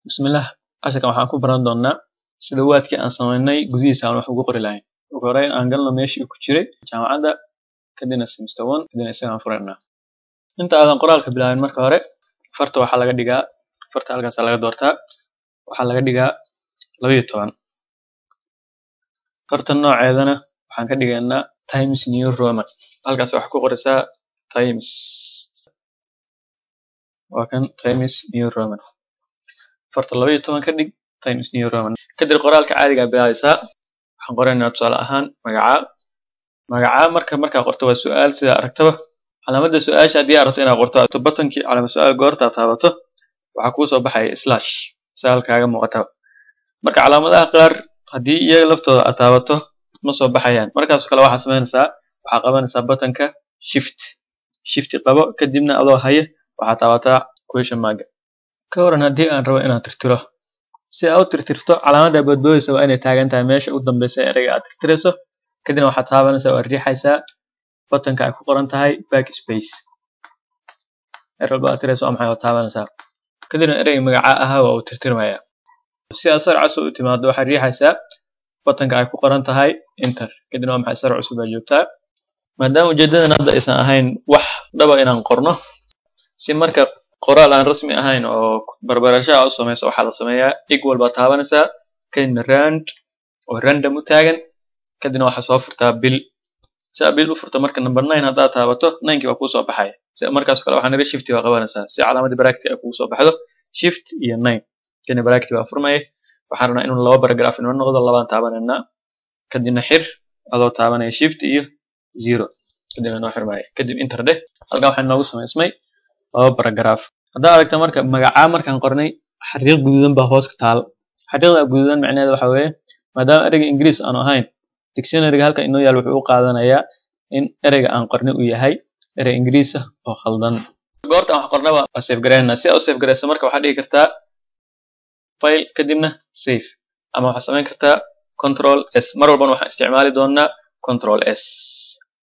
bismillah casharkan waxaan ku baran doonaa sida waadkii aan samaynay gudihiisa aan wax ugu qori lahayn ugu horeyn aan galno meeshii ku jiray jaamacadda kadibna semester one kadibna isagaan furaynaa inta aadan qoraalka bilaabin marka hore farta waxaa laga dhigaa farta halkaasa laga doortaa waxaa laga dhigaa laba iyo toban farta nooceedana waxaan ka dhigaynaa times new roman halkaas waxaa ku qoraysaa times waa kan times new roman farta laba iyo toban ka dhig times new roman kadib qoraalka caadigaa bilaabaysaa waxaan qoraynaa tusaale ahaan magacaa magacaa marka markaa qorto waa su-aal sidaa aragtaba calaamadda su-aasha haddii aad rabto inaad qorto batankii calaamad su-aal goortaa taabato waxaa kuu soo baxaya slash su-aal kaaga muuqataba marka calaamadaha qaar haddii iyaga laftooda aad taabato ma soo baxayaan markaasoo kale waxaa samaynaysaa waxaa qabanaysaa batanka shift shifti qabo kadibna adoo haya waxaa taabataa question marka ka waran haddii aan rabo inaan tirtiro si aad u tirtirto calaamadda boodboodaysa waa inay taagan tahay meesha u dambeysa ereyga aad tirtirayso kadibna waxaad taabanaysaa waad riixaysaa batanka ay ku qoran tahay backspace er walba aad tirayso waa maxay waad taabanaysaa kadibna ereyga magacaa ahaa waa uu tirtirmayaa si aad sar cusub u timaado waxaad riixaysaa batanka ay ku qoran tahay enter kadibna waa maxay sar cusub baa joogtaa maadaama ujeedadan hadda aysan ahayn wax dhaba inaan qorno si marka qoraal aan rasmi ahayn oo barbarashaa u samayso waxaa la sameeyaa equal baa taabanaysaa kadibna rand oo random u taagan kadibna waxaa soo furtaa bil si aad bil u furto marka number nine haddaad taabato ninekii baa kuu soo baxaya si markaas kale waxaa niri shifti baa qabanaysaa si calaamadii baracti ay kugu soo baxdo shift iyo nine kadibna baracti baa furmaya waxaan rabnaa inuu laba paragraph inoo noqdo labaan taabanaynaa kadibna xir adoo taabanaya shift iyo zero kadibna noo xirmaya kadib inter dheh halkan waxaa inoogu samaysmay laba paragraph haddaa aragta marka magacaa markaan qornay xariiq guduudan baa hoos ka taal xariiqda guduudan macnaheeda waxa weeye maadaama ereyga ingiriis aanu ahayn dictionaryga halkan inoo yaal wuxuu u qaadanayaa in ereyga aan qornay uu yahay erey ingiriis ah oo khaldan goortaan wax qornaba waa save garaynaa si aa u save garayso marka waxaad dhigi kartaa file kadibna save ama waxaad samayn kartaa control s mar walbana waxaan isticmaali doonaa control s